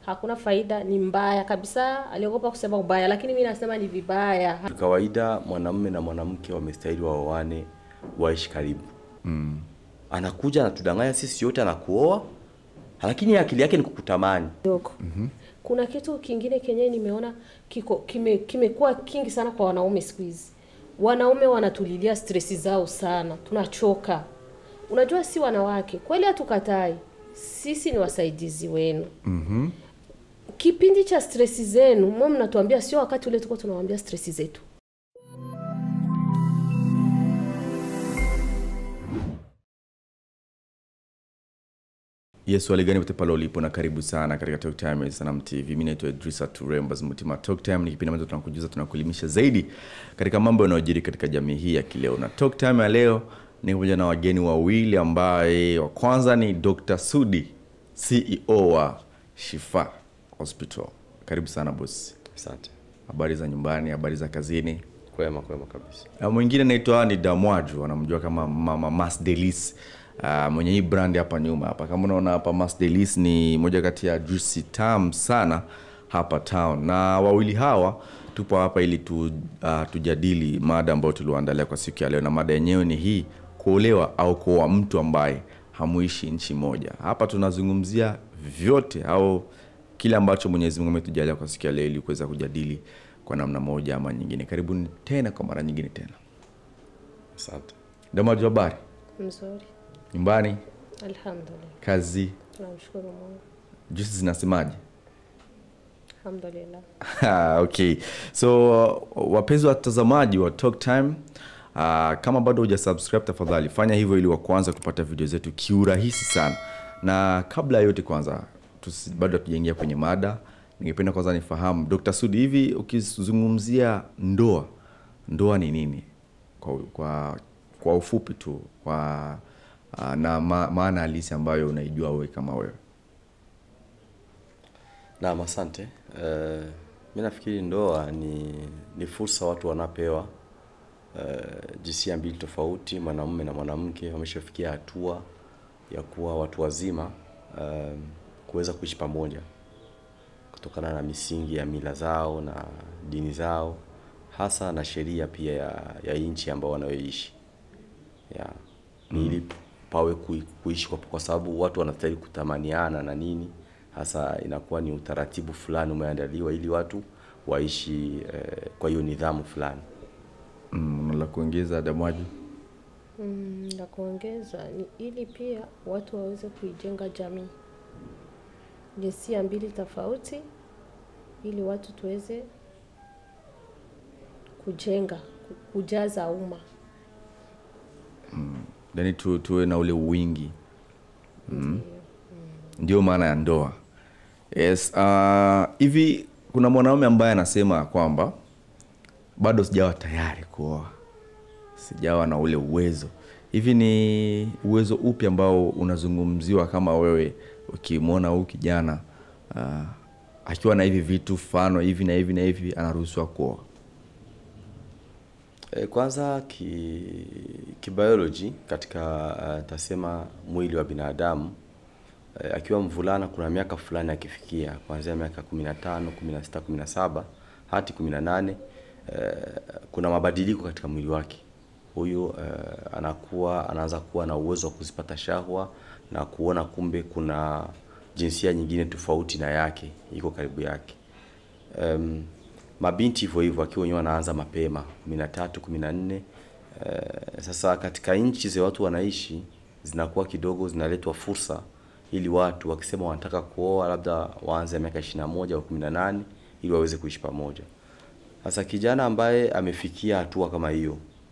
hakuna faida, ni mbaya kabisa. Aliogopa kusema ubaya, lakini mimi nasema ni vibaya. Kawaida mwanamume na mwanamke wamestahili waoane, waishi karibu. Mm. Anakuja anatudanganya sisi yote, anakuoa lakini akili yake ni kukutamani. Dogo. Kuna kitu kingine kenye nimeona kiko kime kimekuwa kingi sana kwa wanaume siku hizi. Wanaume wanatulilia stresi zao sana, tunachoka. Unajua, si wanawake kweli, hatukatai, sisi ni wasaidizi wenu. mm Kipindi cha stresi zenu mwe mnatuambia, sio wakati ule tuko tunawaambia stresi zetu. Yes, swali gani pote pale ulipo na karibu sana katika Talk Time ya Sanam TV. Mimi naitwa Idrisa Turembas Mutima. Talk Time ni kipindi ambacho tunakujuza tunakuelimisha zaidi katika mambo yanayojiri katika jamii hii ya kileo. Na Talk Time ya leo ni pamoja na wageni wawili ambaye wa kwanza ni Dr. Sudi, CEO wa Shifa Hospital. Karibu sana bosi. Asante. Habari za nyumbani, habari za kazini? Kwema kwema kabisa. Na mwingine naitwa ni Damwaju, anamjua kama Mama Mas Delis. Uh, mwenye hii brand hapa nyuma hapa, kama unaona hapa, Mas Delis ni moja kati ya juicy tamu sana hapa town, na wawili hawa tupo hapa ili tu, uh, tujadili mada ambayo tulioandalia kwa siku ya leo, na mada yenyewe ni hii: kuolewa au kuoa mtu ambaye hamuishi nchi moja. Hapa tunazungumzia vyote au kile ambacho Mwenyezi Mungu ametujalia kwa siku ya leo ili kuweza kujadili kwa namna moja ama nyingine. Karibuni tena kwa mara nyingine tena. Asante. Damaju, habari Mzuri, nyumbani, alhamdulillah, kazi, tunamshukuru Mungu, juisi zinasemaje? alhamdulillah. Ah, okay so uh, wapenzi watazamaji wa Talk Time uh, kama bado huja subscribe tafadhali fanya hivyo ili wa kwanza kupata video zetu kiurahisi sana na kabla ya yote kwanza tusi, bado hatujaingia kwenye mada ningependa kwanza nifahamu Dr. Sudi hivi ukizungumzia ndoa ndoa ni nini kwa, kwa, kwa ufupi tu kwa uh, na ma, maana halisi ambayo unaijua wewe kama wewe Naam, asante. Uh, mi nafikiri ndoa ni, ni fursa watu wanapewa uh, jinsia mbili tofauti, mwanamume na mwanamke wameshafikia hatua ya kuwa watu wazima uh, kuweza kuishi pamoja kutokana na misingi ya mila zao na dini zao, hasa na sheria pia ya, ya nchi ambao wanayoishi ya ni ili pawe kui- kuishi kwa, kwa sababu watu wanastahili kutamaniana na nini hasa inakuwa ni utaratibu fulani umeandaliwa ili watu waishi eh, kwa hiyo nidhamu fulani mm, la kuongeza Damwaji Mm, la kuongeza ni ili pia watu waweze kuijenga jamii jinsia mbili tofauti, ili watu tuweze kujenga ku- kujaza umma. yani tu, tuwe na ule wingi mm. ndio maana ya ndoa yes uh, hivi kuna mwanaume ambaye anasema kwamba bado sijawa tayari kuoa sijawa na ule uwezo hivi ni uwezo upi ambao unazungumziwa kama wewe ukimwona huu kijana uh, akiwa na hivi vitu mfano hivi na hivi na hivi anaruhusiwa kuoa E, kwanza ki, kibiology katika uh, tasema mwili wa binadamu e, akiwa mvulana kuna miaka fulani akifikia kuanzia miaka 15, 16, 17 hadi 18 e, kuna mabadiliko katika mwili wake. Huyu e, anakuwa anaanza kuwa na uwezo wa kuzipata shahwa na kuona kumbe kuna jinsia nyingine tofauti na yake iko karibu yake. Um, mabinti hivyo hivyo akiwa wenyewe wanaanza mapema 13 14 uh, sasa katika nchi za watu wanaishi zinakuwa kidogo zinaletwa fursa ili watu wakisema wanataka kuoa labda waanze miaka 21 au 18 ili waweze kuishi pamoja sasa kijana ambaye amefikia hatua kama hiyo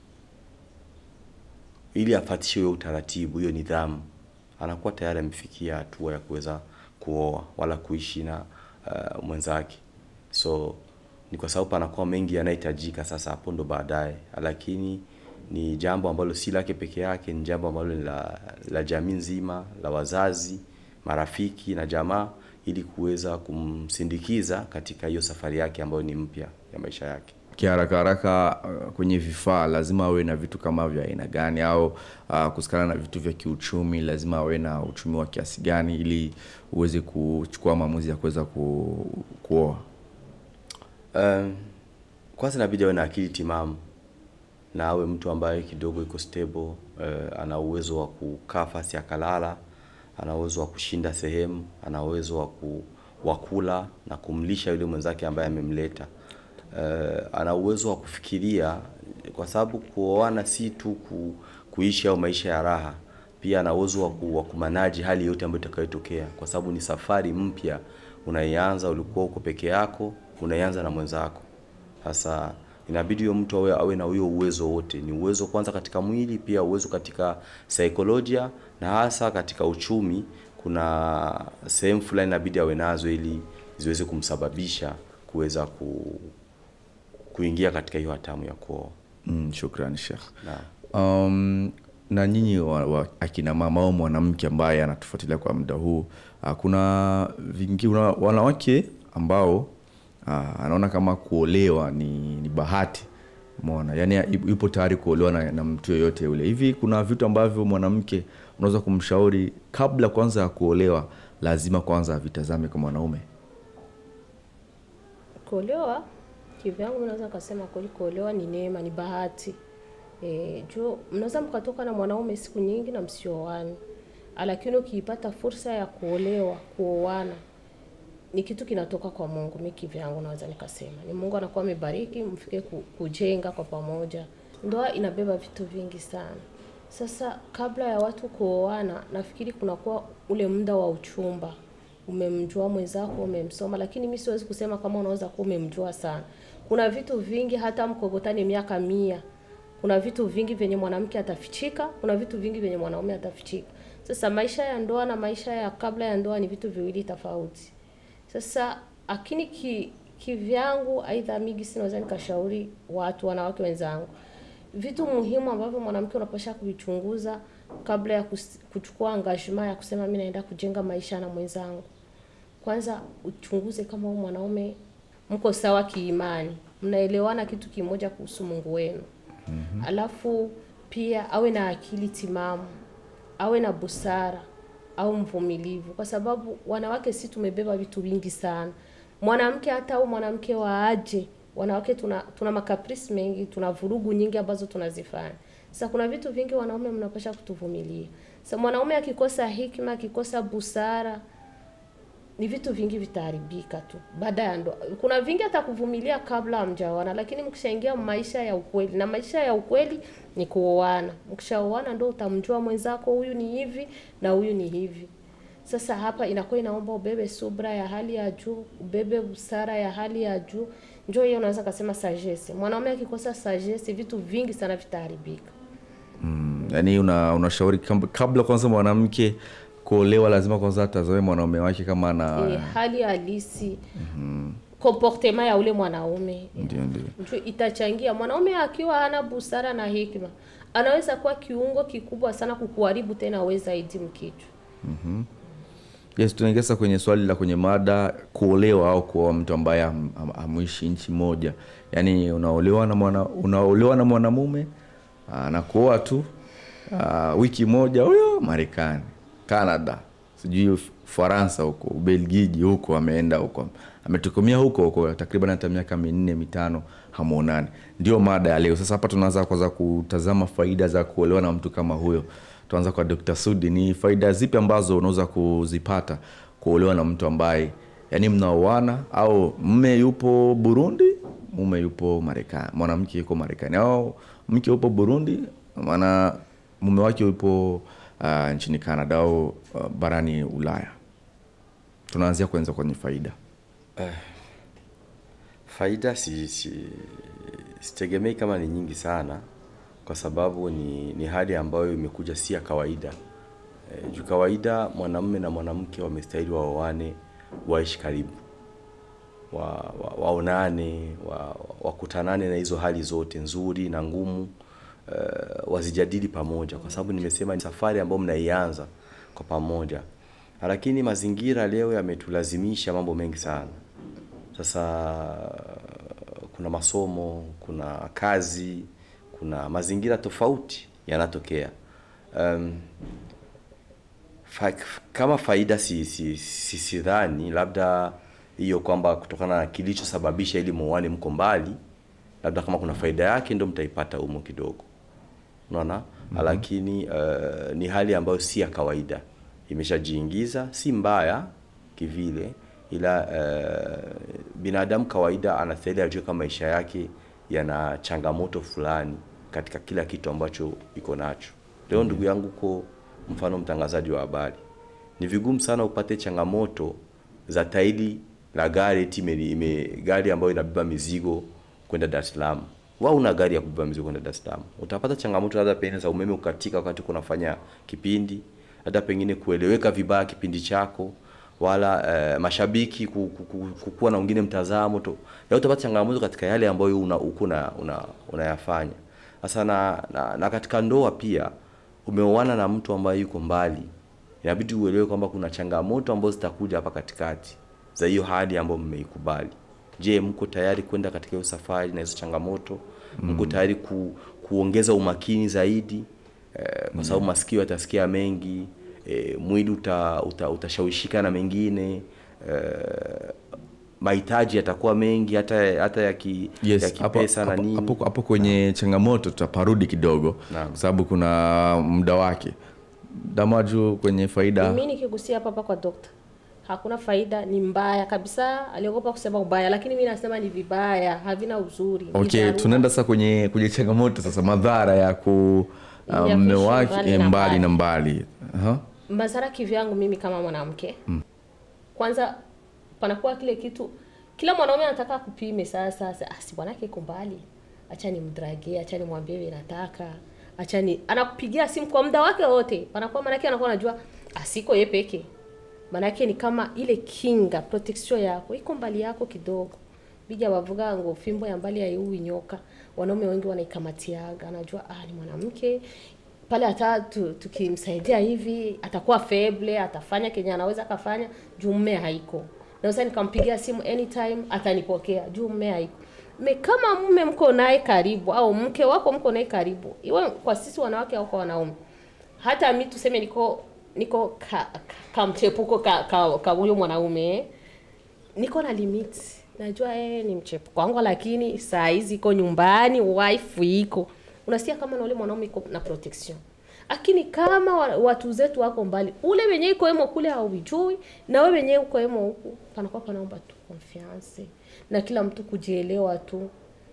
ili afatishe hiyo utaratibu hiyo nidhamu anakuwa tayari amefikia hatua ya kuweza kuoa wala kuishi na uh, mwenzake so ni kwa sababu panakuwa mengi yanahitajika sasa hapo ndo baadaye lakini ni jambo ambalo si lake peke yake ni jambo ambalo ni la, la jamii nzima la wazazi marafiki na jamaa ili kuweza kumsindikiza katika hiyo safari yake ambayo ni mpya ya maisha yake kiharaka haraka uh, kwenye vifaa lazima awe na vitu kama vya aina gani au uh, kusikana na vitu vya kiuchumi lazima awe na uchumi wa kiasi gani ili uweze kuchukua maamuzi ya kuweza ku, kuoa Um, kwanza inabidi awe na akili timamu na awe mtu ambaye kidogo iko stable uh, ana uwezo wa kukaa fasi akalala, ana uwezo wa kushinda sehemu, ana uwezo wa ku, wa kula na kumlisha yule mwenzake ambaye amemleta. Uh, ana uwezo wa kufikiria, kwa sababu kuoana si tu ku, kuishi au maisha ya raha, pia ana uwezo wa, ku, wa kumanaji hali yote ambayo itakayotokea, kwa sababu ni safari mpya unaianza. Ulikuwa uko peke yako, unaianza na mwenzako. Sasa inabidi huyo mtu awe, awe na huyo uwezo wote, ni uwezo kwanza katika mwili, pia uwezo katika saikolojia na hasa katika uchumi. Kuna sehemu fulani inabidi awe nazo ili ziweze kumsababisha kuweza ku, kuingia katika hiyo hatamu ya kuoa. mm, shukrani shekh Naam. um, na nyinyi wa, wa, akina mama au mwanamke ambaye anatufuatilia kwa muda huu uh, kuna vingi una, wanawake ambao uh, anaona kama kuolewa ni, ni bahati mona yani yupo tayari kuolewa na, na mtu yoyote yule hivi kuna vitu ambavyo mwanamke unaweza kumshauri kabla kwanza ya kuolewa lazima kwanza avitazame kwa mwanaume Kuolewa kivyangu, mimi naweza nikasema kweli, kuolewa ni neema, ni bahati. E, juu mnaweza mkatoka na mwanaume siku nyingi na msioane, lakini ukiipata fursa ya kuolewa, kuoana ni kitu kinatoka kwa Mungu. Mimi kivyangu naweza nikasema ni Mungu anakuwa amebariki, mfike ku- kujenga kwa pamoja. Ndoa inabeba vitu vingi sana. Sasa kabla ya watu kuoana, nafikiri kunakuwa ule muda wa uchumba umemjua mwenzako, umemsoma, lakini mi siwezi kusema kama unaweza kuwa umemjua sana. Kuna vitu vingi, hata mkokotani miaka mia, kuna vitu vingi vyenye mwanamke atafichika, kuna vitu vingi vyenye mwanaume atafichika. Sasa maisha ya ndoa na maisha ya kabla ya ndoa ni vitu viwili tofauti. Sasa lakini ki kivyangu, aidha migi sinaweza nikashauri watu wanawake wenzangu vitu muhimu ambavyo mwanamke unapasha kuvichunguza kabla ya kus- kuchukua engagement ya kusema mimi naenda kujenga maisha na mwenzangu. Kwanza uchunguze kama huyu mwanaume mko sawa kiimani, mnaelewana kitu kimoja kuhusu Mungu wenu. Mm-hmm. Alafu pia awe na akili timamu, awe na busara, au mvumilivu, kwa sababu wanawake si tumebeba vitu vingi sana. Mwanamke hata au mwanamke wa aje, wanawake tuna tuna makaprisi mengi, tuna vurugu nyingi ambazo tunazifanya. Sasa kuna vitu vingi wanaume mnapasha kutuvumilia. Sasa mwanaume akikosa hikma, akikosa busara, ni vitu vingi vitaharibika tu baada ya ndoa. Kuna vingi atakuvumilia kabla hamjaoana, lakini mkishaingia maisha ya ukweli, na maisha ya ukweli ni kuoana. Mkishaoana ndo utamjua mwenzako, huyu ni hivi na huyu ni hivi. Sasa hapa inakuwa inaomba ubebe subra ya hali ya juu, ubebe busara ya hali ya juu. Njoo hiyo unaweza kasema sagesse. Mwanaume akikosa sagesse, vitu vingi sana vitaharibika. mm, yani una, unashauri kab- kabla kwanza mwanamke kuolewa lazima kwanza atazame mwanaume wake kama ana E, hali halisi comportement ya ule mwanaume ndio ndio Njoo itachangia. Mwanaume akiwa hana busara na hikma, anaweza kuwa kiungo kikubwa sana kukuharibu tena wewe zaidi mkichwa. yes tunaingia sasa kwenye swali la kwenye mada kuolewa au kuoa mtu ambaye ham- ham- hamuishi nchi moja yaani unaolewa na mwana unaolewa na mwanamume aa, na kuoa tu aa, wiki moja huyo marekani canada sijui Uf- ufaransa huko ubelgiji huko ameenda huko ametokomia huko huko takriban hata miaka minne mitano hamwonani ndio mada ya leo sasa hapa tunaanza kwanza kutazama faida za kuolewa na mtu kama huyo tuanza kwa dr sudi ni faida zipi ambazo unaweza kuzipata kuolewa na mtu ambaye yani mnaoana au mme yupo burundi mume yupo marekani mwanamke yuko marekani au mke yupo burundi maana mume wake yupo uh, nchini canada au uh, barani ulaya tunaanzia kwanza kwenye faida Faida si, si, sitegemei kama ni nyingi sana, kwa sababu ni, ni hali ambayo imekuja si ya kawaida. E, juu kawaida mwanamume na mwanamke wamestahili waoane, waishi karibu, wa, wa, waonane, wa, wakutanane na hizo hali zote nzuri na ngumu uh, wazijadili pamoja, kwa sababu nimesema ni safari ambayo mnaianza kwa pamoja, lakini mazingira leo yametulazimisha mambo mengi sana. Sasa kuna masomo, kuna kazi, kuna mazingira tofauti yanatokea. Um, fa, kama faida si, si, si, sidhani labda hiyo kwamba kutokana na kilichosababisha ili muone mko mbali, labda kama kuna faida yake ndio mtaipata humo kidogo, unaona mm-hmm. Lakini uh, ni hali ambayo si ya kawaida, imeshajiingiza, si mbaya kivile, ila uh, binadamu kawaida anastahili ajue kama maisha yake yana changamoto fulani katika kila kitu ambacho iko nacho. Leo ndugu yangu ko mfano mtangazaji wa habari, ni vigumu sana upate changamoto za tairi la gari eti ime, ime gari ambayo inabeba mizigo kwenda Dar es Salaam. Wao una gari ya kubeba mizigo kwenda Dar es Salaam. Utapata changamoto labda pengine za umeme ukatika wakati uko unafanya kipindi, labda pengine kueleweka vibaya kipindi chako wala eh, mashabiki ku- ku- ku- kukuwa na wengine mtazamo to. Ya utapata changamoto katika yale ambayo una uko una, una, unayafanya. Sasa na, na, na katika ndoa pia umeoana na mtu ambaye yuko mbali, inabidi uelewe kwamba kuna changamoto ambazo zitakuja hapa katikati za hiyo hali ambayo mmeikubali. Je, mko tayari kwenda katika hiyo safari na hizo changamoto? Mko tayari ku, kuongeza umakini zaidi eh, kwa sababu masikio yatasikia mengi eh, mwili uta, uta, utashawishika na mengine eh, mahitaji yatakuwa mengi hata hata ya ki, ya yes hapo, kipesa na hapo, nini. hapo, hapo kwenye changamoto tutaparudi kidogo Naam. kwa sababu kuna muda wake damaju kwenye faida mimi nikigusia hapa hapa kwa dokta hakuna faida ni mbaya kabisa aliogopa kusema ubaya lakini mi nasema ni vibaya havina uzuri ni okay dharura. tunaenda sasa kwenye kwenye changamoto sasa madhara ya ku Ya uh, mme kuishi wake mbali eh, na mbali mbali. na mbali Aha. madhara kivyangu mimi kama mwanamke kwanza panakuwa kile kitu kila mwanaume anataka kupime sasa sasa ah, si bwanake iko mbali acha nimdragie acha nimwambie vile nataka acha ni anakupigia simu kwa muda wake wote panakuwa manake anakuwa anajua asiko ye peke manake ni kama ile kinga protection yako iko mbali yako kidogo bija bavuga ngo fimbo ya mbali haiui nyoka wanaume wengi wanaikamatiaga anajua ah, ni mwanamke pale hata tu, tukimsaidia hivi atakuwa feble atafanya kenye anaweza akafanya juu mme haiko naweza nikampigia simu anytime atanipokea juu mme haiko me kama mume mko naye karibu au mke wako mko naye karibu iwe kwa sisi wanawake au kwa wanaume hata mi tuseme niko niko ka, ka, kamchepuko ka, ka, ka huyo mwanaume eh niko na limit najua yeye ni mchepuko wangu lakini saa hizi iko nyumbani wife iko unasikia kama na ule mwanaume iko na protection lakini kama wa- watu zetu wako mbali ule wenye iko emo kule hauijui na wewe wenyewe uko emo huku panakuwa panaomba tu confiance na kila mtu kujielewa tu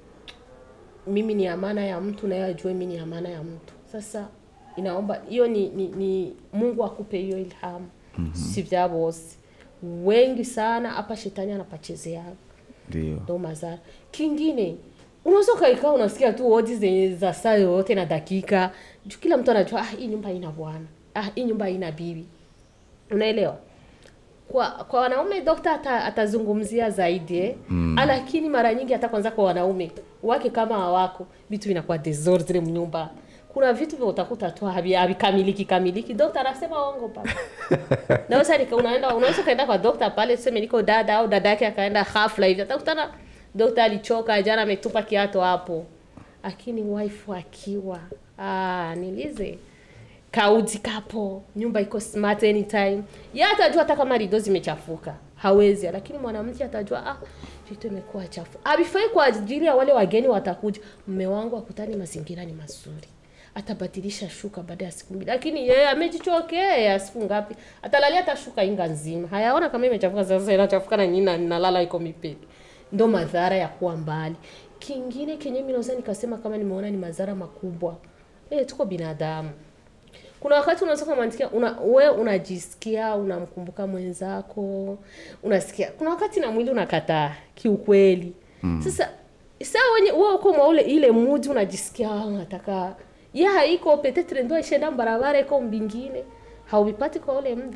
mimi ni amana ya mtu na yeye ajue mimi ni amana ya mtu sasa inaomba hiyo ni, ni, ni mungu akupe hiyo ilhamu mm-hmm. si vya bosi wengi sana hapa shetani anapachezea ndio ndo madhara kingine unaweza ukaikaa unasikia tu odi zenye za saa yoyote na dakika juu kila mtu anajua ah, hii nyumba ina bwana ah, hii nyumba ina bibi unaelewa kwa kwa wanaume dokta ata, atazungumzia zaidi eh? mm. lakini mara nyingi hata kwanza kwa wanaume wake kama hawako vitu vinakuwa desordre mnyumba kuna vitu vya utakuta tu havi- havikamiliki kamiliki dokta anasema ongo pale naweza nika unaenda unaweza ukaenda kwa dokta pale tuseme niko dada au dada yake akaenda hafla hivi atakutana dokta alichoka jana ametupa kiato hapo lakini wife akiwa ah, nilize kauji kapo nyumba iko smart anytime ye atajua hata kama rido zimechafuka hawezi lakini mwanamke atajua ah, vitu imekuwa chafu avifai kwa ajili ya wale wageni watakuja mme wangu akutani mazingira ni mazuri atabadilisha shuka baada ya siku mbili lakini yeye amejichokea siku ngapi atalalia hata shuka inga nzima hayaona kama imechafuka sasa inachafuka na nyina nalala iko mipeke ndo madhara ya kuwa mbali kingine kenye mi naweza nikasema kama nimeona ni madhara makubwa e, tuko binadamu kuna wakati unaweza kumwandikia una, we unajisikia unamkumbuka mwenzako unasikia kuna wakati na mwili unakataa kiukweli mm. sasa saa wenye wewe uko mwa ule ile mudi unajisikia "Ah, unataka ya haiko petetre ndo ishenda barabara iko mbingine hauvipati kwa ule muda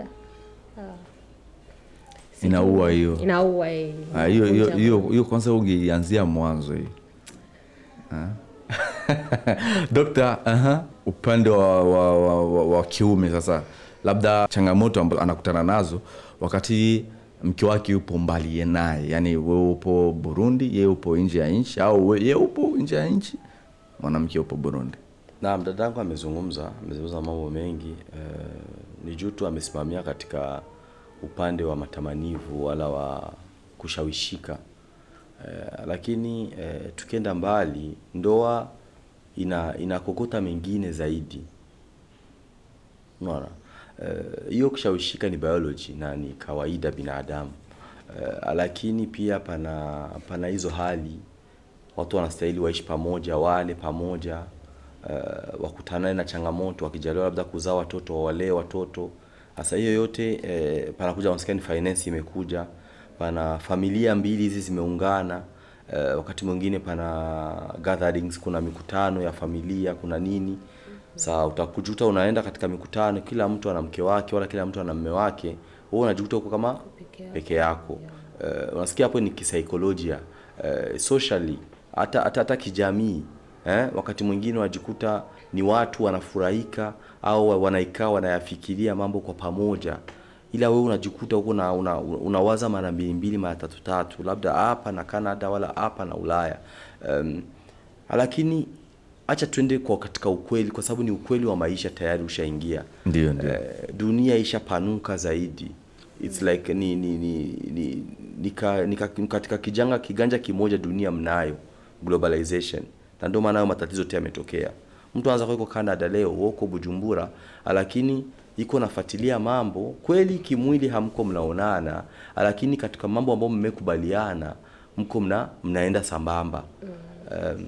inaua hiyo inaua eh, Ah, hiyo hiyo inakunja hiyo hiyo kwanza ungeanzia mwanzo hii Ah. dokta aha, upande wa, wa, wa, wa, wa kiume sasa labda changamoto ambazo anakutana nazo wakati mke wake yupo mbali naye yani wewe upo burundi yeye upo nje ya nchi au we- yeye upo nje ya nchi mwanamke upo burundi Naam, dadangu amezungumza amezungumza mambo mengi eh, ni juu tu amesimamia katika upande wa matamanivu wala wa kushawishika eh, lakini eh, tukienda mbali ndoa ina inakokota mengine zaidi unaona Eh, hiyo kushawishika ni biology na ni kawaida binadamu eh, lakini pia pana pana hizo hali watu wanastahili waishi pamoja wale pamoja uh, wakutanane na changamoto wakijaliwa labda kuzaa watoto wawalee watoto sasa hiyo yote eh, panakuja maskani finance imekuja pana familia mbili hizi zimeungana eh, wakati mwingine pana gatherings kuna mikutano ya familia kuna nini saa utakujuta unaenda katika mikutano kila mtu ana mke wake wala kila mtu ana mme wake wewe unajikuta huko kama Peke yako. peke yako Eh, unasikia hapo ni kisaikolojia uh, socially hata hata hata kijamii eh, wakati mwingine wajikuta ni watu wanafurahika au wanaikaa wanayafikiria mambo kwa pamoja ila wewe unajikuta huko una, una, unawaza mara mbili mbili mara tatu tatu labda hapa na Canada wala hapa na Ulaya um, lakini acha tuende kwa katika ukweli kwa sababu ni ukweli wa maisha tayari ushaingia ndio ndio eh, dunia ishapanuka zaidi it's like ni ni ni, ni, ni, ka, ni ka, katika kijanga kiganja kimoja dunia mnayo globalization na ndio maana hayo matatizo yote yametokea mtu anaweza kuwa yuko Canada leo wewe uko Bujumbura lakini iko nafuatilia mambo kweli kimwili hamko mnaonana lakini katika mambo ambayo mmekubaliana mko mna mnaenda sambamba um,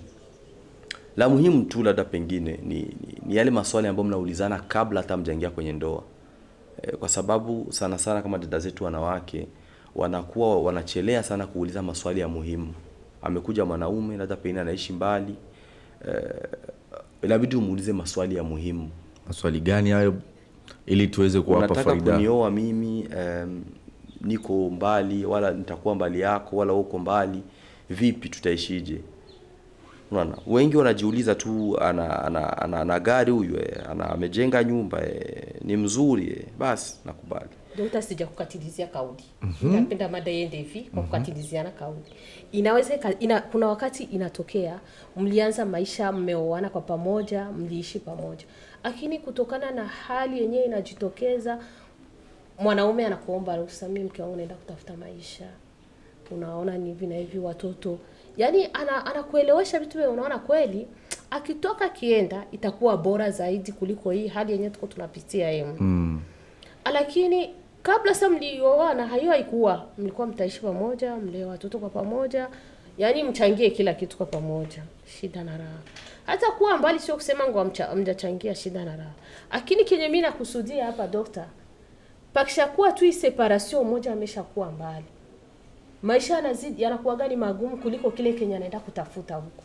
la muhimu tu labda pengine ni, ni, ni yale maswali ambayo mnaulizana kabla hata mjaingia kwenye ndoa e, kwa sababu sana sana kama dada zetu wanawake wanakuwa wanachelea sana kuuliza maswali ya muhimu amekuja mwanaume labda pengine anaishi mbali e, inabidi umuulize maswali ya muhimu maswali gani hayo ili tuweze kuwapa unataka faida kunioa mimi um, niko mbali wala nitakuwa mbali yako wala uko mbali vipi tutaishije unaona wengi wanajiuliza tu ana ana, ana, ana gari huyu eh, ana amejenga nyumba eh, ni mzuri eh, basi nakubali Dokta, sija kukatilizia kauli. Napenda mada iende hivi kwa kukatiliziana kauli. Inaweza ika- ina, kuna wakati inatokea mlianza maisha mmeoana kwa pamoja, mliishi pamoja, lakini kutokana na hali yenyewe inajitokeza, mwanaume anakuomba ruhusa, mimi mke wangu naenda kutafuta maisha, unaona ni hivi na hivi, watoto yaani ana, anakuelewesha vitu vile unaona kweli akitoka akienda itakuwa bora zaidi kuliko hii hali yenyewe tuko tunapitia yeye mm. lakini kabla sasa mlioana hayo haikuwa mlikuwa mtaishi pamoja mlee watoto kwa pamoja yaani mchangie kila kitu kwa pamoja shida na raha hata kuwa mbali sio kusema ngo hamcha- hamjachangia shida na raha lakini kenye mi nakusudia hapa dokta pakishakuwa tu hii separation moja ameshakuwa mbali maisha yanazidi yanakuwa gani magumu kuliko kile kenye anaenda kutafuta huko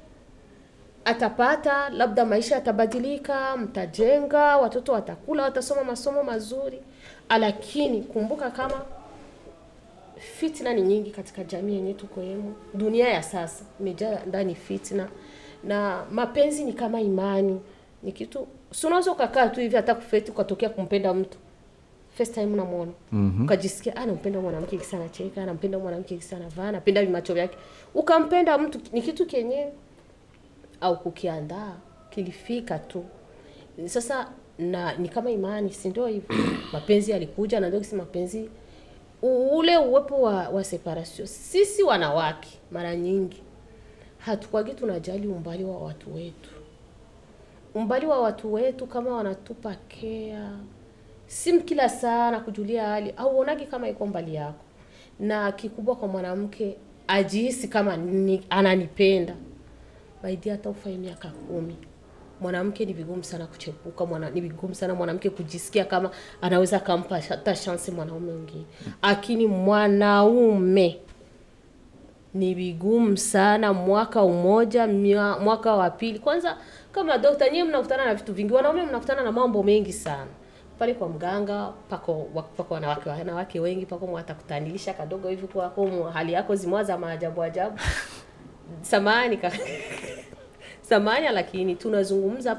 atapata labda maisha yatabadilika mtajenga watoto watakula watasoma masomo mazuri lakini kumbuka kama fitna ni nyingi katika jamii yenye tuko yemo dunia ya sasa imejaa ndani fitna na mapenzi ni kama imani ni kitu si unaweza ukakaa tu hivi hata kufeti ukatokea kumpenda mtu first time unamwona mm-hmm. ukajisikia ah nampenda mwanamke kisa anacheka nampenda mwanamke kisa anavaa napenda vimacho vyake ukampenda mtu ni kitu kenye au kukiandaa kilifika tu sasa na ni kama imani si ndio hivyo mapenzi yalikuja na ndio kisi mapenzi u- ule uwepo wa, wa separation sisi wanawake mara nyingi hatukwagi tunajali umbali wa watu wetu umbali wa watu wetu kama wanatupa kea si kila saa na kujulia hali au uonagi kama iko mbali yako na kikubwa kwa mwanamke ajihisi kama ni, ananipenda baidi hata ufai miaka kumi mwanamke ni vigumu sana kuchepuka mwana, ni vigumu sana mwanamke kujisikia kama anaweza akampa hata chance mwanaume mwingine lakini mwanaume ni vigumu sana mwaka umoja mia, mwaka wa pili kwanza kama dokta nyewe mnakutana na vitu vingi wanaume mnakutana na mambo mengi sana pale kwa mganga pako wa- pako wanawake wanawake wengi pako mwatakutanilisha kadogo hivi kwako mu- hali yako zimwa za maajabu ajabu samani ka samani lakini tunazungumza hapa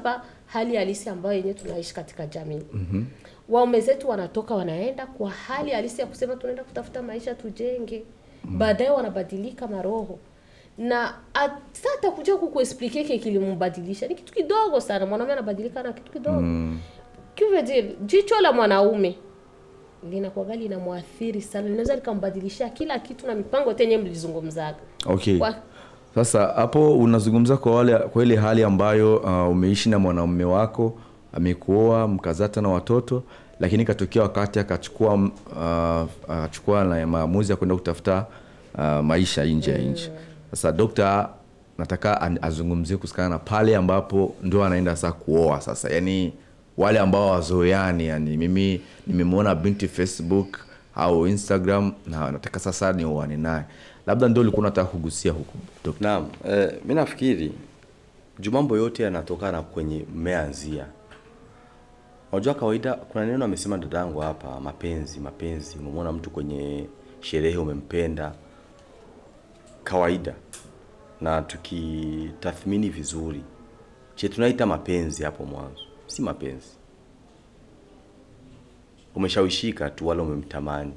hali halisi ambayo yenyewe tunaishi katika jamii mm-hmm. waume zetu wanatoka wanaenda kwa hali halisi ya kusema tunaenda kutafuta maisha tujenge mm. baadaye wanabadilika maroho na sasa atakuja kukuexplique kile kilimbadilisha ni kitu kidogo sana mwanaume anabadilika na kitu kidogo mm. dire jicho la mwanaume linakuwaga linamwathiri sana linaweza likambadilishia kila kitu na mipango tenye mlizungumzaga okay Kwa- sasa hapo unazungumza kwa wale kwa ile hali ambayo uh, umeishi na mwanaume wako amekuoa mkazata na watoto lakini katokea wakati akachukua uh, akachukua na maamuzi ya kwenda kutafuta uh, maisha nje ya nchi sasa dokta nataka an- azungumzie kuhusikana na pale ambapo ndio anaenda sasa kuoa sasa yani wale ambao wazoeani yani mimi nimemwona binti facebook au instagram na nataka sasa nioane naye labda ndio ulikuwa unataka kugusia huku dokta Naam, eh, mi nafikiri juu mambo yote yanatokana kwenye mmeanzia. Unajua kawaida, kuna neno amesema dadangu hapa, mapenzi. Mapenzi, umemwona mtu kwenye sherehe umempenda, kawaida. Na tukitathmini vizuri, che tunaita mapenzi hapo mwanzo, si mapenzi. Umeshawishika tu, wala umemtamani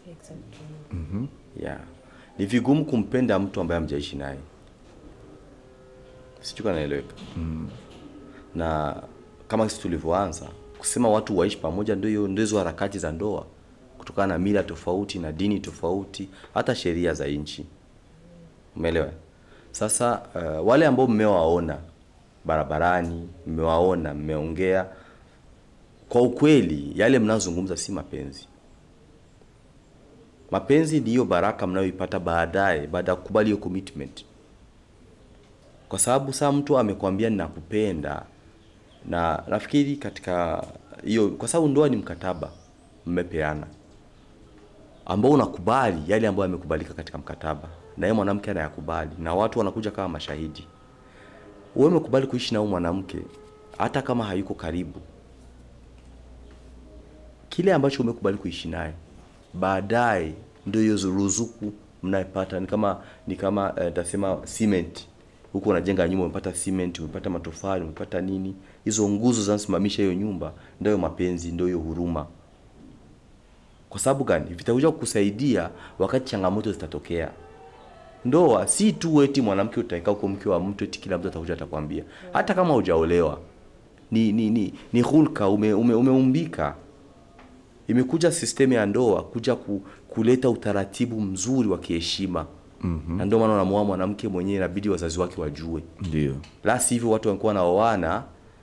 yeah. Ni vigumu kumpenda mtu ambaye hamjaishi naye, sijui kama naeleweka mm. Na kama sisi tulivyoanza kusema watu waishi pamoja, ndio hiyo ndio hizo harakati za ndoa, kutokana na mila tofauti na dini tofauti, hata sheria za nchi. Umeelewa? Sasa uh, wale ambao mmewaona barabarani, mmewaona, mmeongea, kwa ukweli yale mnazungumza si mapenzi. Mapenzi ndiyo baraka mnayoipata baadaye baada ya kukubali hiyo commitment, kwa sababu saa mtu amekwambia ninakupenda, na nafikiri katika hiyo, kwa sababu ndoa ni mkataba mmepeana, ambao unakubali yale ambayo yamekubalika katika mkataba, na yeye mwanamke anayakubali, na watu wanakuja kama mashahidi. Wewe umekubali kuishi na huyo mwanamke hata kama hayuko karibu, kile ambacho umekubali kuishi naye baadaye ndio hiyo ruzuku mnayepata ni kama ni kama eh, tasema cement huko unajenga nyumba umepata cement umepata matofali umepata nini hizo nguzo zinasimamisha hiyo nyumba ndio hiyo mapenzi ndio hiyo huruma kwa sababu gani vitakuja kukusaidia wakati changamoto zitatokea ndoa si tu eti mwanamke utaika huko mke wa mtu eti kila mtu atakuja atakwambia hata kama hujaolewa ni ni ni, ni hulka ume, ume, umeumbika imekuja sistemu ya ndoa kuja ku, kuleta utaratibu mzuri wa kiheshima mm-hmm. na ndio maana unamuoa mwanamke mwenyewe inabidi wazazi wake wajue ndio la sivyo watu wanakuwa wanaoana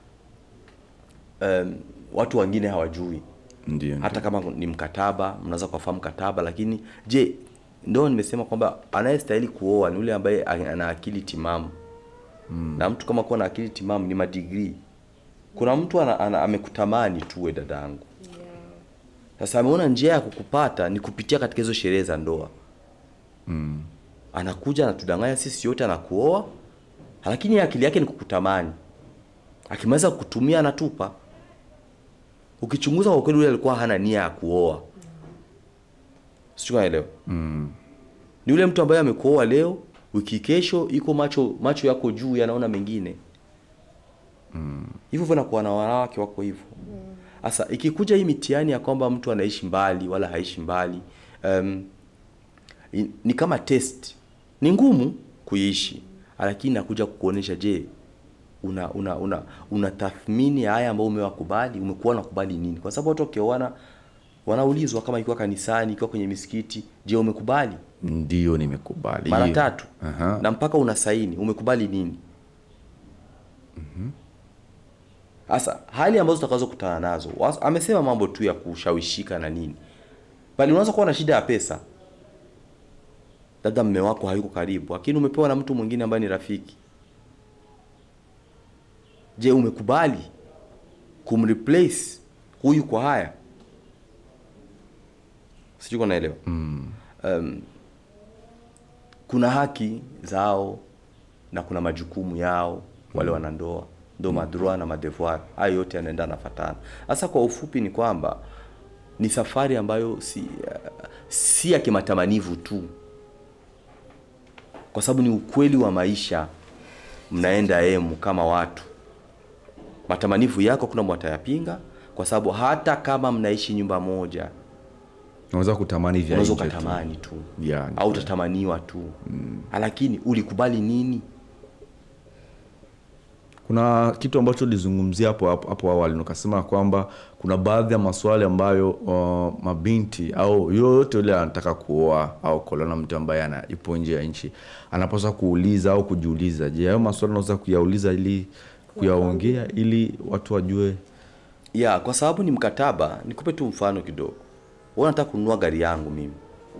um, watu wengine hawajui ndio hata kama ni mkataba mnaweza kufahamu mkataba lakini je ndio nimesema kwamba anayestahili kuoa ni yule ambaye ana akili timamu mm. na mtu kama kuwa na akili timamu ni madigrii kuna mtu ana, ana, amekutamani tu we dadangu sasa ameona njia ya kukupata ni kupitia katika hizo sherehe za ndoa mm. anakuja anatudanganya sisi yote anakuoa lakini akili yake ni kukutamani akimaliza kukutumia anatupa ukichunguza kwa kweli yule alikuwa hana nia ya kuoa sijui naelewa mm. ni yule mtu ambaye amekuoa leo wiki kesho iko macho macho yako juu yanaona mengine hivyo mm. nakuwa na wanawake wako hivyo sasa ikikuja hii mitihani ya kwamba mtu anaishi mbali wala haishi mbali um, i- ni kama test ni ngumu kuishi lakini nakuja kukuonesha je una una una, una tathmini ya haya ambayo umewakubali umekuwa unakubali nini kwa sababu watu wakioana wanaulizwa kama ikiwa kanisani ikiwa kwenye misikiti je umekubali ndio nimekubali mara hiyo. tatu Aha. na mpaka una saini umekubali nini sasa hali ambazo utakazo kutana nazo was- amesema mambo tu ya kushawishika na nini bali unaweza kuwa na shida ya pesa labda mme wako hayuko karibu lakini umepewa na mtu mwingine ambaye ni rafiki je umekubali kumreplace huyu kwa haya sijui kama naelewa mm. um, kuna haki zao na kuna majukumu yao wale wanandoa ndo madroit na madevoir hayo yote yanaenda nafatana sasa kwa ufupi ni kwamba ni safari ambayo si uh, si ya kimatamanivu tu kwa sababu ni ukweli wa maisha mnaenda emu kama watu matamanivu yako kuna mwatayapinga kwa sababu hata kama mnaishi nyumba moja unaweza kutamani vya unaweza nje tu. ukatamani tu Yeah, ni au utatamaniwa tu mm. lakini ulikubali nini kuna kitu ambacho ulizungumzia hapo hapo hapo awali na ukasema kwamba kuna baadhi ya maswali ambayo uh, mabinti au yoyote yule anataka kuoa au kuolewa na mtu ambaye ana ipo nje ya nchi anapaswa kuuliza au kujiuliza je hayo maswali unaweza kuyauliza ili kuyaongea ili watu wajue ya kwa sababu ni mkataba nikupe tu mfano kidogo wewe unataka kununua gari yangu mimi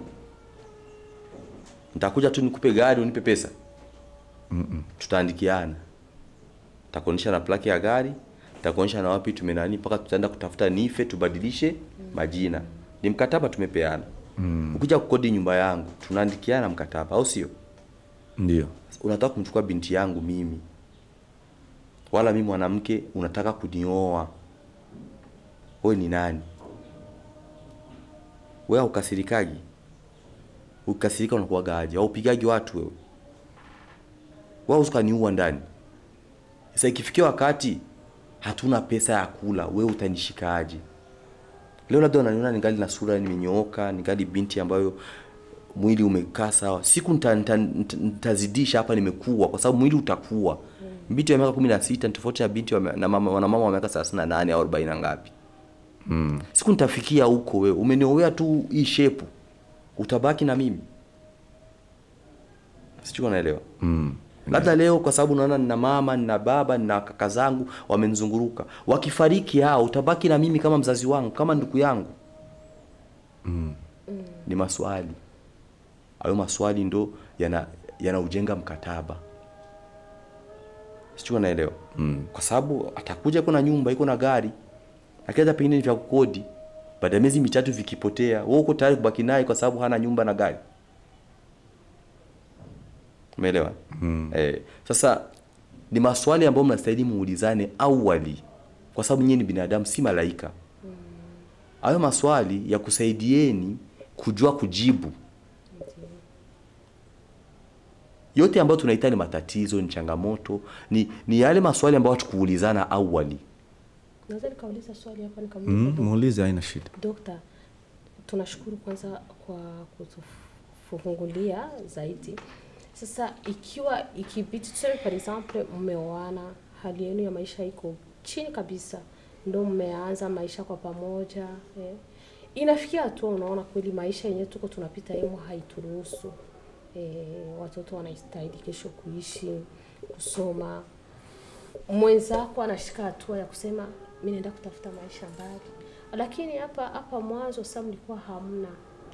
nitakuja tu nikupe gari unipe pesa Mm-mm. tutaandikiana takuonyesha na plaki ya gari takuonyesha na wapi tumenani mpaka tutaenda kutafuta nife tubadilishe majina ni mkataba tumepeana mm. ukija kukodi nyumba yangu tunaandikiana mkataba au sio ndio unataka kumchukua binti yangu mimi wala mimi mwanamke unataka kunioa wewe ni nani wewe haukasirikaji ukasirika unakuwaga aje au upigagi watu wewe wewe usikaniua ndani sasa ikifikia wakati hatuna pesa ya kula wewe utanishikaje leo labda unaniona ningali na sura nimenyooka ningali binti ambayo mwili umekaa sawa siku nita- nita- nita- nitazidisha hapa nimekuwa kwa sababu mwili utakuwa binti wa miaka kumi na sita ni tofauti na binti wa, mia- na mama, na mama wa miaka thelathini na nane au arobaini na ngapi mm. siku nitafikia huko wewe umeniowea tu hii shepu utabaki na mimi sijui unaelewa mm. labda leo kwa sababu naona nina mama nina baba nina kaka zangu wamenizunguruka wakifariki hao utabaki na mimi kama mzazi wangu kama ndugu yangu mm. ni maswali hayo maswali ndo yana yanaujenga mkataba sijui unaelewa mm. kwa sababu atakuja iko na nyumba iko na gari lakini hata pengine ni vya kukodi baada ya miezi mitatu vikipotea wewe uko tayari kubaki naye kwa sababu hana nyumba na gari umeelewa mm. eh, sasa ni maswali ambayo mnastahili muulizane awali kwa sababu nyinyi ni binadamu si malaika hayo maswali ya kusaidieni kujua kujibu yote ambayo tunaita ni matatizo ni changamoto ni, ni yale maswali ambayo hatukuulizana awali naweza nikauliza swali hapa nikamuuliza mm, dokta. muulize haina shida Dokta, tunashukuru kwanza kwa kutufungulia zaidi. Sasa ikiwa ikibidi tuseme par exemple mmeoana, hali yenu ya maisha iko chini kabisa, ndo mmeanza maisha kwa pamoja eh. Inafikia hatua unaona kweli maisha yenyewe tuko tunapita yemo haituruhusu eh, watoto wanastahili kesho kuishi, kusoma mwenzako anashika hatua ya kusema mi naenda kutafuta maisha mbali, lakini hapa hapa mwanzo sasa mlikuwa hamna,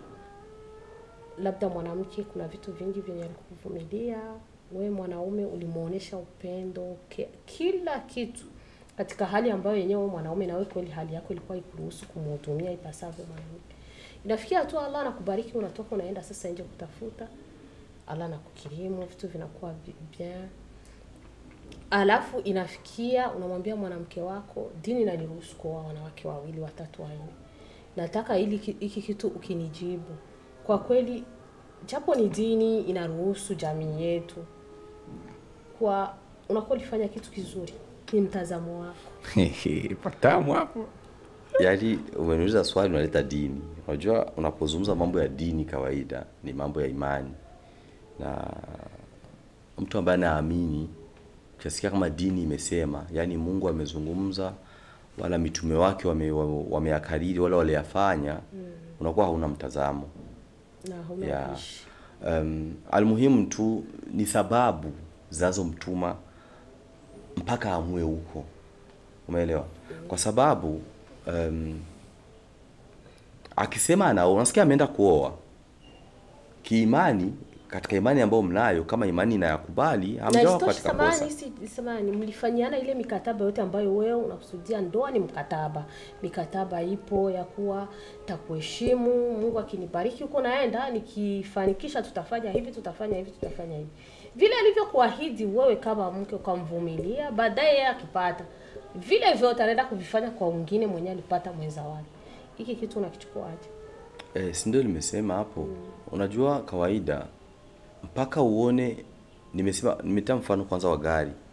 labda mwanamke, kuna vitu vingi vyenye alikuvumilia we mwanaume ulimuonesha upendo ke, kila kitu katika hali ambayo yenyewe wewe mwanaume nawe kweli hali yako ilikuwa ikuruhusu kumhudumia ipasavyo mwanamke. Inafikia hatua Allah anakubariki, unatoka unaenda sasa nje kutafuta, Allah anakukirimu, vitu vinakuwa vi- bien alafu inafikia unamwambia mwanamke wako dini inaniruhusu kuoa wanawake wawili watatu wanne nataka ili ki- hiki kitu ukinijibu kwa kweli japo ni dini inaruhusu jamii yetu kwa unakuwa ulifanya kitu kizuri ni mtazamo wako patamu hapo yaani umeniuliza swali unaleta dini unajua unapozungumza mambo ya dini kawaida ni mambo ya imani na mtu ambaye anaamini ukisikia kama dini imesema yaani mungu amezungumza wala mitume wake wame- wame- wameyakariri wala waliyafanya unakuwa hauna mtazamo na hauna ya ubishi. um, almuhimu tu ni sababu zinazomtuma mpaka amue huko umeelewa kwa sababu um, akisema anaoa unasikia ameenda kuoa kiimani katika imani ambayo mnayo kama imani inayakubali na hamjawa isitoshe katika samani kosa si samani mlifanyiana ile mikataba yote ambayo wewe unakusudia ndoa ni mkataba mikataba ipo ya kuwa takuheshimu mungu akinibariki huko naenda nikifanikisha tutafanya hivi tutafanya hivi tutafanya hivi vile alivyokuahidi wewe kama mke ukamvumilia baadaye yeye akipata vile vyote anaenda kuvifanya kwa wengine mwenye alipata mwenza wake hiki kitu unakichukuaje Eh, si ndio nimesema hapo. Unajua kawaida mpaka uone nimesema nimetia mfano kwanza wa gari.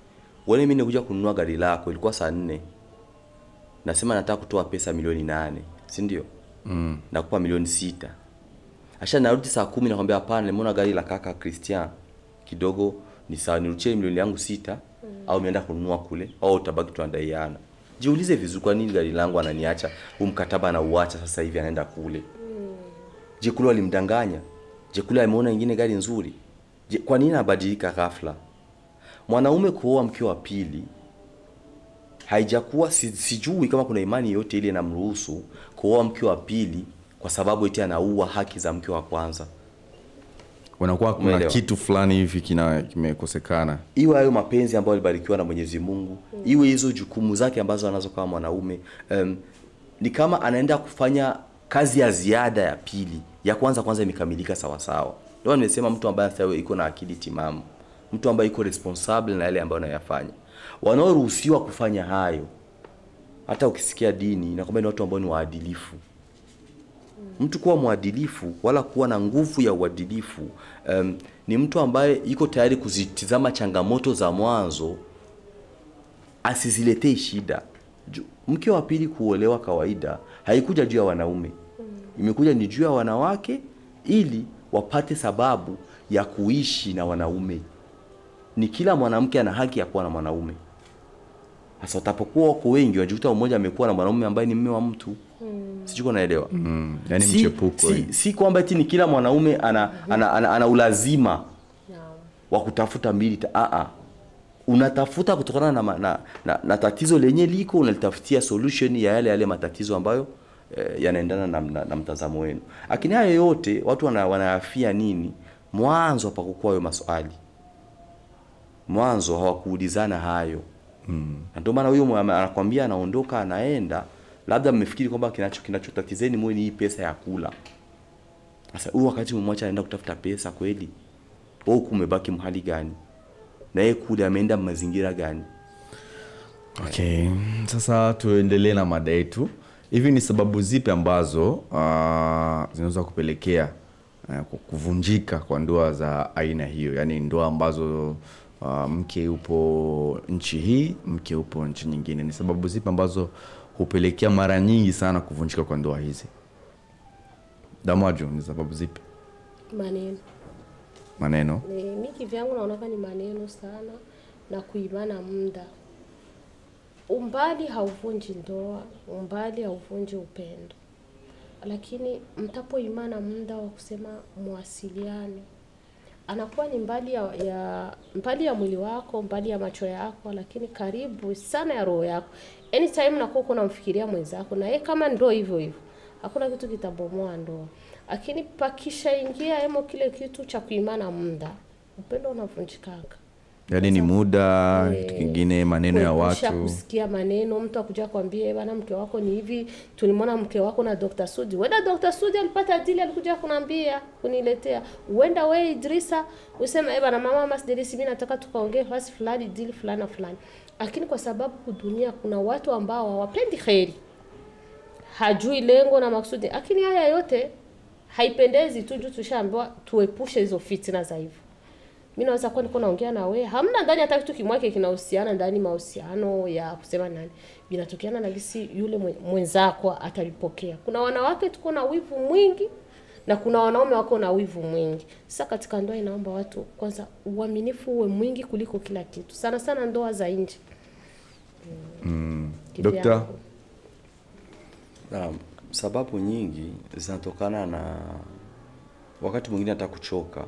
Wewe mimi nikuja kununua gari lako ilikuwa saa nne. Nasema nataka kutoa pesa milioni nane, si ndio? Mm. Nakupa milioni sita. Asha narudi saa kumi nakwambia hapana, nimeona gari la kaka Christian kidogo ni sawa, nirudishie milioni yangu sita au nienda kununua kule au utabaki tuandaiana. Jiulize vizuri, kwa nini gari langu ananiacha huu mkataba anauacha sasa hivi anaenda kule? Je, kule walimdanganya? Je, kule ameona ingine gari nzuri? Je, kwa nini anabadilika ghafla? Mwanaume kuoa mke wa pili haijakuwa si, sijui kama kuna imani yote ile inamruhusu kuoa mke wa pili kwa sababu eti anaua haki za mke wa kwanza. unakuwa kuna Umeelewa. kitu fulani hivi kina kimekosekana Iwe hayo mapenzi ambayo alibarikiwa na Mwenyezi Mungu, iwe hizo jukumu zake ambazo anazo kama mwanaume. Um, ni kama anaenda kufanya kazi ya ziada ya pili. Ya kwanza kwanza imekamilika sawa sawa. Ndio nimesema mtu ambaye sasa iko na akili timamu, mtu ambaye iko responsible na yale ambayo anayafanya. Wanaoruhusiwa kufanya hayo, hata ukisikia dini inakwambia ni watu ambao ni waadilifu. Mtu kuwa mwadilifu wala kuwa na nguvu ya uadilifu um, ni mtu ambaye yuko tayari kuzitizama changamoto za mwanzo asiziletee shida. Ju- Mke wa pili kuolewa kawaida haikuja juu ya wanaume, imekuja ni juu ya wanawake ili wapate sababu ya kuishi na wanaume. Ni kila mwanamke ana haki ya kuwa na mwanaume. Sasa utapokuwa wako wengi, unajikuta mmoja amekuwa na mwanaume ambaye ni mme wa mtu. Sijui kama unaelewa mm. yani si, mchepuko si, si kwamba eti ni kila mwanaume ana, ana, ana, ana ulazima Naam. wa kutafuta mbili ta, a a unatafuta kutokana na, ma- na, na, na tatizo lenye liko unalitafutia solution ya yale yale matatizo ambayo eh, yanaendana na, na, na mtazamo wenu. Lakini haya yote watu wana, wanayafia nini? Mwanzo hapakukuwa hayo maswali, mwanzo hawakuulizana hayo mm. na ndio maana huyo mwa- anakwambia anaondoka anaenda, labda mmefikiri kwamba kinacho kinachotatizeni mwe ni hii pesa ya kula. Sasa huyu wakati mmemwacha anaenda kutafuta pesa kweli, wewe huku umebaki mahali gani? Na yeye kule ameenda mazingira gani? okay sasa tuendelee na mada yetu hivi ni sababu zipi ambazo uh, zinaweza kupelekea uh, kuvunjika kwa ndoa za aina hiyo yaani ndoa ambazo uh, mke upo nchi hii mke upo nchi nyingine ni sababu zipi ambazo hupelekea mara nyingi sana kuvunjika kwa ndoa hizi damaju ni sababu zipi maneno maneno Ni- mi kivyangu naonaka ni maneno sana na kuimana muda. Umbali hauvunji ndoa, umbali hauvunji upendo, lakini mtapoimana muda wa kusema mwasiliane, anakuwa ni mbali ya, ya mbali ya mwili wako, mbali ya macho yako, lakini karibu sana ya roho yako. Anytime nakuwa uko unamfikiria mwenzako, na yeye kama ndo hivyo hivyo, hakuna kitu kitabomoa ndoa. Lakini pakishaingia emo kile kitu cha kuimana muda, upendo unavunjikaka. yaani ni muda Eh, kitu kingine maneno ya kuepusha watu kusikia maneno, mtu akuja kwambia bana, mke wako ni hivi, tulimwona mke wako na Dr. Sudi. Wenda Dr. Sudi alipata dili, alikuja kunambia kuniletea. Uenda we Idrisa useme eh bana, mama Masdelisi, mimi nataka tukaongee fasi fulani, dili fulani na fulani. Lakini kwa sababu dunia kuna watu ambao hawapendi kheri, hajui lengo na maksudi, lakini haya yote haipendezi tu juu tushaambiwa tuepushe hizo fitina za hivyo mi naweza kuwa niko naongea na wewe hamna ndani hata kitu kimwake kinahusiana ndani mahusiano ya kusema nani vinatokeana na gisi yule mwe- mwenzako atalipokea kuna wanawake tuko na wivu mwingi na kuna wanaume wako na wivu mwingi sasa katika ndoa inaomba watu kwanza uaminifu uwe mwingi kuliko kila kitu sana sana ndoa za nje mm. Dokta? Naam, sababu nyingi zinatokana na wakati mwingine hata kuchoka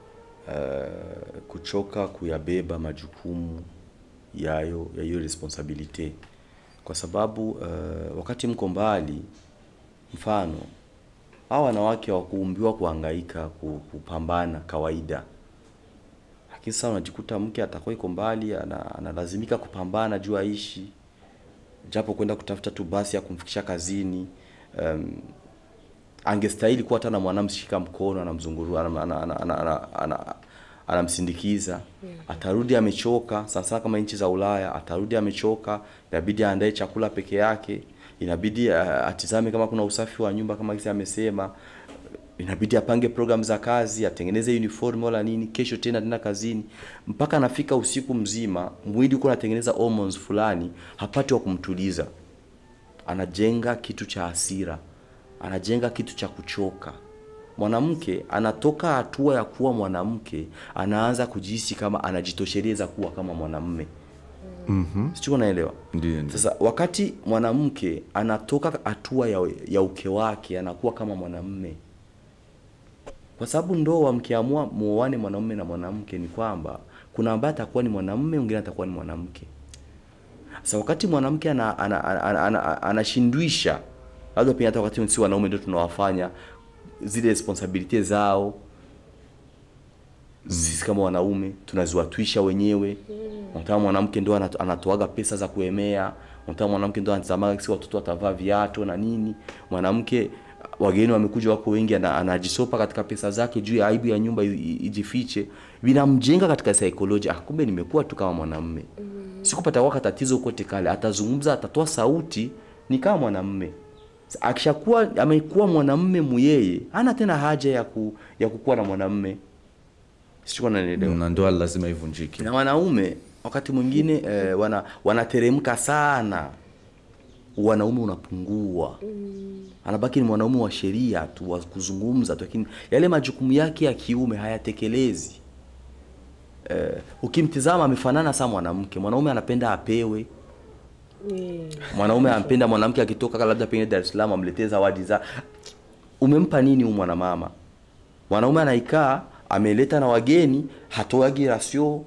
uh, kuchoka kuyabeba majukumu yayo ya hiyo responsibility, kwa sababu uh, wakati mko mbali, mfano hao wanawake hawakuumbiwa kuhangaika ku- kupambana kawaida, lakini sasa unajikuta mke atakuwa iko mbali, ana- analazimika kupambana juu aishi japo kwenda kutafuta tu basi ya kumfikisha kazini. Um, angestahili kuwa hata na mwanamshika mkono anamzunguru anam- ana- ana- ana- ana- ana- anamsindikiza atarudi amechoka sasa kama nchi za ulaya atarudi amechoka inabidi aandae chakula peke yake inabidi uh, atizame kama kuna usafi wa nyumba kama kisi amesema inabidi apange program za kazi atengeneze uniform wala nini kesho tena tena kazini mpaka anafika usiku mzima mwili uko anatengeneza hormones fulani hapati wa kumtuliza anajenga kitu cha hasira anajenga kitu cha kuchoka mwanamke anatoka hatua ya kuwa mwanamke anaanza kujihisi kama anajitosheleza kuwa kama mwanamme mm-hmm. sijui naelewa Ndiyo, ndiyo. sasa wakati mwanamke anatoka hatua ya, ya uke wake anakuwa kama mwanamme kwa sababu ndoa mkiamua muoane mwanamume na mwanamke ni kwamba kuna ambaye atakuwa ni mwanamume mwingine atakuwa ni mwanamke sasa wakati mwanamke anashindwisha ana, ana, ana, ana, ana, anashindwisha, labda pia hata wakati si wanaume ndio tunawafanya zile responsibility zao sisi kama wanaume tunaziwatwisha wenyewe unataka mwanamke ndo anato- anatoaga pesa za kuemea unataka mwanamke ndo anatazamaga si watoto watavaa viatu na nini mwanamke wageni wamekuja wako wengi ana- anajisopa katika pesa zake juu ya aibu ya nyumba i- i- ijifiche vinamjenga katika saikolojia ah, kumbe nimekuwa tu kama mwanamme sikupata waka tatizo kote kale atazungumza atatoa sauti ni kama mwanamme akishakuwa amekuwa mwanamme muyeye hana tena haja ya ku, ya kukuwa na mwanamme sikuwa nanielewa na ndoa lazima ivunjike na wanaume wakati mwingine eh, wana wanateremka sana wanaume unapungua anabaki ni mwanaume wa sheria tu wa kuzungumza tu lakini yale majukumu yake ya kiume hayatekelezi eh, ukimtizama amefanana saa mwanamke mwanaume anapenda apewe Eh, mwanaume anapenda mwanamke akitoka labda pengine Dar es Salaam amletee zawadi za umempa nini huyu mwanamama mwanaume anaikaa ameleta na wageni hatoagi rasio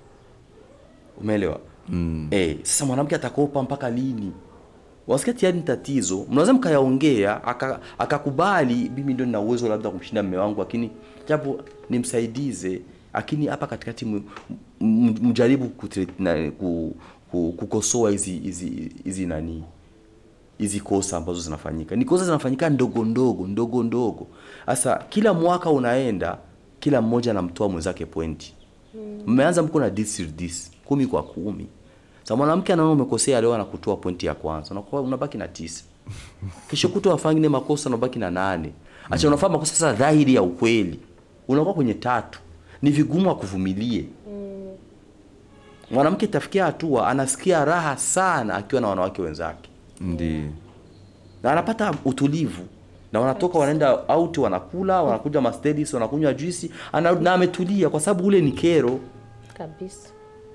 umeelewa mm. eh, sasa mwanamke atakopa mpaka lini wasikia tayari ni tatizo mnaweza mkayaongea aka- akakubali mimi ndio nina uwezo labda kumshinda mme wangu lakini japo nimsaidize lakini hapa katikati m- m- mjaribu kutre- na- ku- ku- kukosoa hizi hizi hizi nani hizi kosa ambazo zinafanyika ni kosa zinafanyika ndogo ndogo ndogo ndogo sasa kila mwaka unaenda kila mmoja anamtoa mwenzake pointi mmeanza mko na this with this kumi kwa kumi sa mwanamke anaona umekosea leo anakutoa pointi ya kwanza unakuwa unabaki na tisa kesho kuto wafangine makosa unabaki na nane acha unafanya makosa sasa dhahiri ya ukweli unakuwa kwenye tatu ni vigumu akuvumilie mwanamke itafikia hatua anasikia raha sana akiwa na wanawake wenzake ndi na anapata utulivu na wanatoka wanaenda out wanakula wanakuja mastedis wanakunywa juisi ana, na ametulia kwa sababu ule ni kero kabisa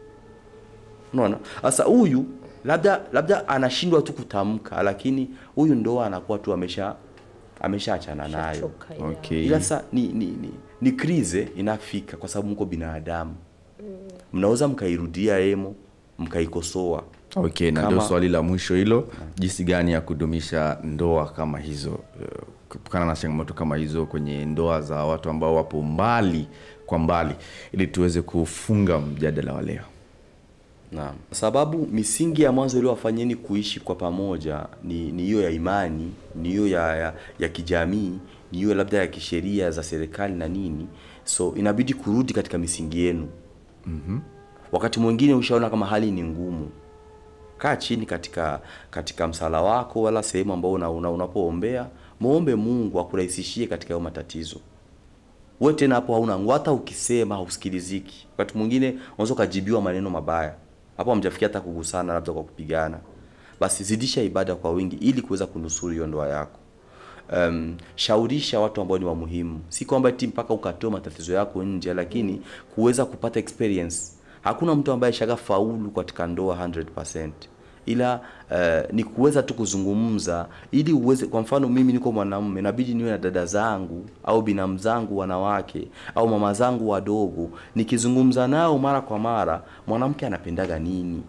unaona sasa huyu labda labda anashindwa tu kutamka lakini huyu ndoa anakuwa tu amesha ameshaachana nayo Shachoka, ya. okay ila sasa ni, ni, ni, ni krize inafika kwa sababu mko binadamu mnaweza mkairudia emo mkaikosoa okay na Kama- ndio swali la mwisho hilo jinsi gani ya kudumisha ndoa kama hizo eh, kutokana na changamoto kama hizo kwenye ndoa za watu ambao wapo mbali kwa mbali ili tuweze kufunga mjadala wa leo Naam. Sababu misingi ya mwanzo iliyowafanyeni kuishi kwa pamoja ni ni hiyo ya imani, ni hiyo ya, ya, ya kijamii, ni hiyo labda ya kisheria za serikali na nini. So inabidi kurudi katika misingi yenu. Mm-hmm. Wakati mwingine ushaona kama hali ni ngumu. Kaa chini katika katika msala wako wala sehemu ambao una, una, unapoombea, muombe Mungu akurahisishie katika hayo matatizo wewe tena hapo hauna nguvu, hata ukisema hausikiliziki. Wakati mwingine unaweza ukajibiwa maneno mabaya, hapo hamjafikia hata kugusana, labda kwa kupigana. Basi zidisha ibada kwa wingi ili kuweza kunusuru hiyo ndoa yako. Um, shaurisha watu ambao ni wa muhimu, si kwamba eti mpaka ukatoa matatizo yako nje, lakini kuweza kupata experience. Hakuna mtu ambaye shaga faulu katika ndoa 100% ila uh, ni kuweza tu kuzungumza ili uweze kwa mfano mimi niko mwanamume inabidi niwe na dada zangu au binamu zangu wanawake au mama zangu wadogo nikizungumza nao mara kwa mara mwanamke anapendaga nini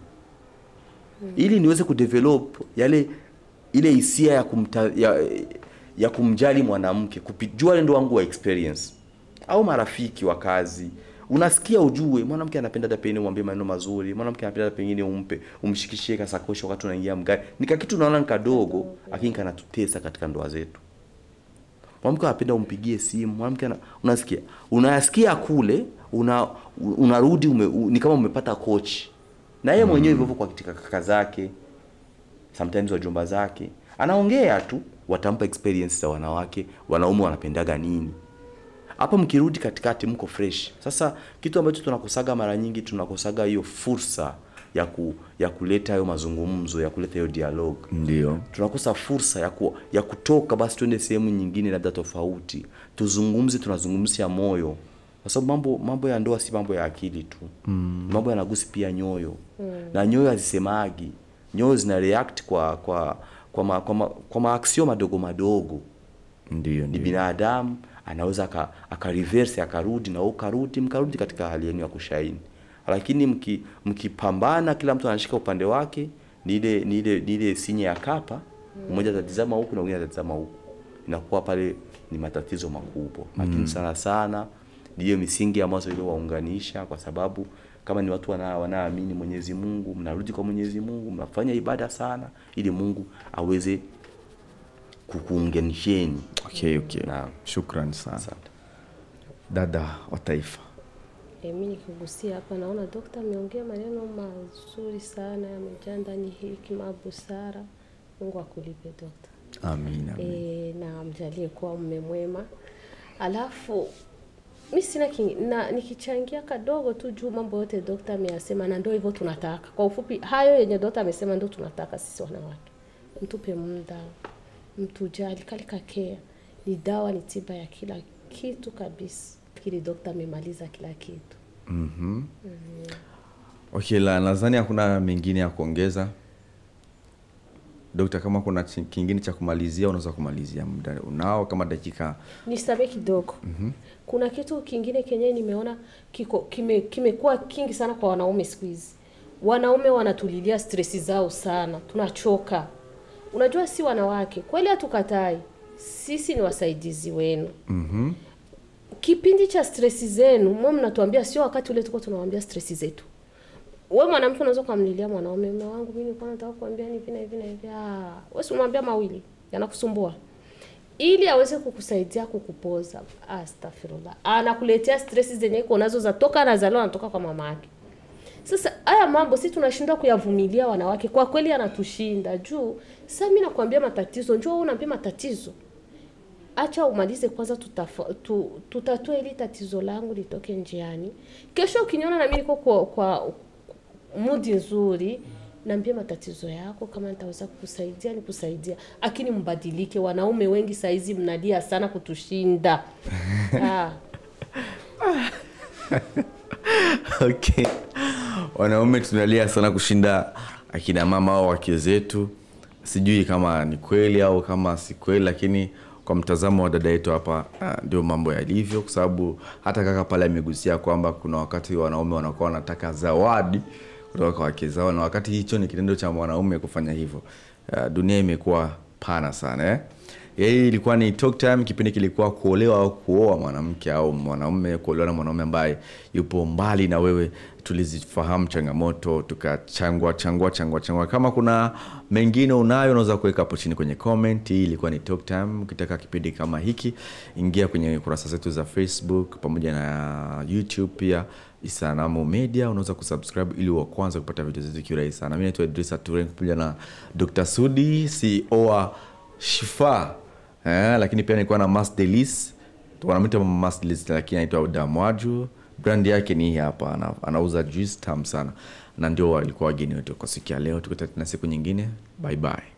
ili niweze kudevelop yale ile hisia ya, kumta, ya, ya kumjali mwanamke kupijua ndo wangu wa experience au marafiki wa kazi unasikia ujue mwanamke anapenda hata pengine umwambie maneno mazuri mwanamke anapenda hata pengine umpe umshikishie kasakosho wakati unaingia mgari nika kitu unaona ni kadogo lakini kanatutesa katika ndoa zetu mwanamke anapenda umpigie simu mwanamke ana, unasikia unayasikia kule una unarudi ume, u, ni kama umepata coach na yeye mwenyewe hivyo hivyo kwa katika kaka zake sometimes wajomba zake anaongea tu watampa experience za wanawake wanaume wanapendaga nini hapa mkirudi katikati mko fresh sasa kitu ambacho tunakosaga mara nyingi tunakosaga hiyo fursa ya ku, ya kuleta hayo mazungumzo ya kuleta hiyo dialogue ndio tunakosa fursa ya, ku, ya kutoka basi tuende sehemu nyingine labda tofauti tuzungumze tunazungumzia moyo kwa sababu mambo mambo ya ndoa si mambo ya akili tu mm. mambo yanagusi pia nyoyo mm. na nyoyo hazisemagi nyoyo zina react kwa kwa kwa ma, kwa, ma, kwa maaksio madogo madogo ndio ni ndio binadamu anaweza aka, aka reverse akarudi na wewe ukarudi mkarudi katika hali yenu ya kushaini lakini mki- mkipambana kila mtu anashika upande wake ni ile ni ile ni ile sinye ya kapa mmoja atatizama huku na mwingine atatizama huku inakuwa pale ni matatizo makubwa lakini sana sana ndiyo misingi ambazo iliyowaunganisha kwa sababu kama ni watu wana- wanaamini Mwenyezi Mungu mnarudi kwa Mwenyezi Mungu mnafanya ibada sana ili Mungu aweze kukuunganisheni okay, okay. Naam. shukran sana Asante. dada wa taifa E, mi nikigusia hapa naona dokta ameongea maneno mazuri sana, yamejaa ndani hekima, busara. Mungu akulipe dokta. amina e, na amjalie kuwa mume mwema. Alafu mi sina king, na nikichangia kadogo tu juu mambo yote dokta ameyasema, na ndio hivyo tunataka. Kwa ufupi, hayo yenye dokta amesema ndio tunataka sisi wanawake, mtupe muda, mtujali, kalika care ni dawa, ni tiba ya kila kitu kabisa. Fikiri dokta amemaliza kila kitu. okay la nadhani hakuna mengine ya kuongeza dokta kama kuna chi- kingine cha kumalizia unaweza kumalizia muda unao kama dakika Nisamehe kidogo. Kuna kitu kingine kenye nimeona kiko kime kimekuwa kingi sana kwa wanaume siku hizi. Wanaume wanatulilia stresi zao sana, tunachoka. Unajua, si wanawake kweli, hatukatai, sisi ni wasaidizi wenu. mm-hmm. Kipindi cha stresi zenu mwe mnatuambia, sio wakati ule tuko tunawaambia stresi zetu. Wewe mwanamke unaweza kumlilia mwanaume, mume wangu mimi nilikuwa nataka kuambia hivi na hivi na hivi. Ah, wewe si unamwambia mawili yanakusumbua ili aweze kukusaidia kukupoza. Astaghfirullah, anakuletea stress zenye iko nazo za toka anazaliwa anatoka kwa mama yake. Sasa haya mambo si tunashindwa kuyavumilia wanawake, kwa kweli anatushinda juu. Sasa mimi nakwambia matatizo, njoo wewe unaambia matatizo, acha umalize kwanza, tutafa, tu, tutatue ili tatizo langu litoke njiani. Kesho ukiniona na mimi niko kwa, kwa mudi nzuri, niambie matatizo yako, kama nitaweza kukusaidia nikusaidia, lakini mbadilike. Wanaume wengi saizi mnalia sana kutushinda ah. okay wanaume tunalia sana kushinda akina mama au wake zetu sijui kama ni kweli au kama si kweli lakini kwa mtazamo wa dada yetu hapa ah, ndio mambo yalivyo kwa sababu hata kaka pale amegusia kwamba kuna wakati wanaume wanakuwa wanataka zawadi kutoka kwa wake zao na wakati hicho ni kitendo cha mwanaume kufanya hivyo uh, dunia imekuwa pana sana eh? hii ilikuwa ni talk time kipindi kilikuwa kuolewa au kuoa mwanamke au mwanaume kuolewa na mwanaume ambaye yupo mbali na wewe tulizifahamu changamoto tukachangwa changwa changwa changwa kama kuna mengine unayo unaweza kuweka hapo chini kwenye comment hii ilikuwa ni talk time ukitaka kipindi kama hiki ingia kwenye kurasa zetu za facebook pamoja na youtube pia isanamu media unaweza kusubscribe ili wa kwanza kupata video zetu kiurahisi sana mi naitwa idrisa turen pamoja na dr sudi ceo wa shifa eh, lakini pia nilikuwa na mas delis wanamwita mas delis lakini anaitwa damwaju brand yake ni hii hapa ana, anauza juice tam sana na ndio walikuwa wageni wetu kwa siku ya leo tukutana tena siku nyingine bye bye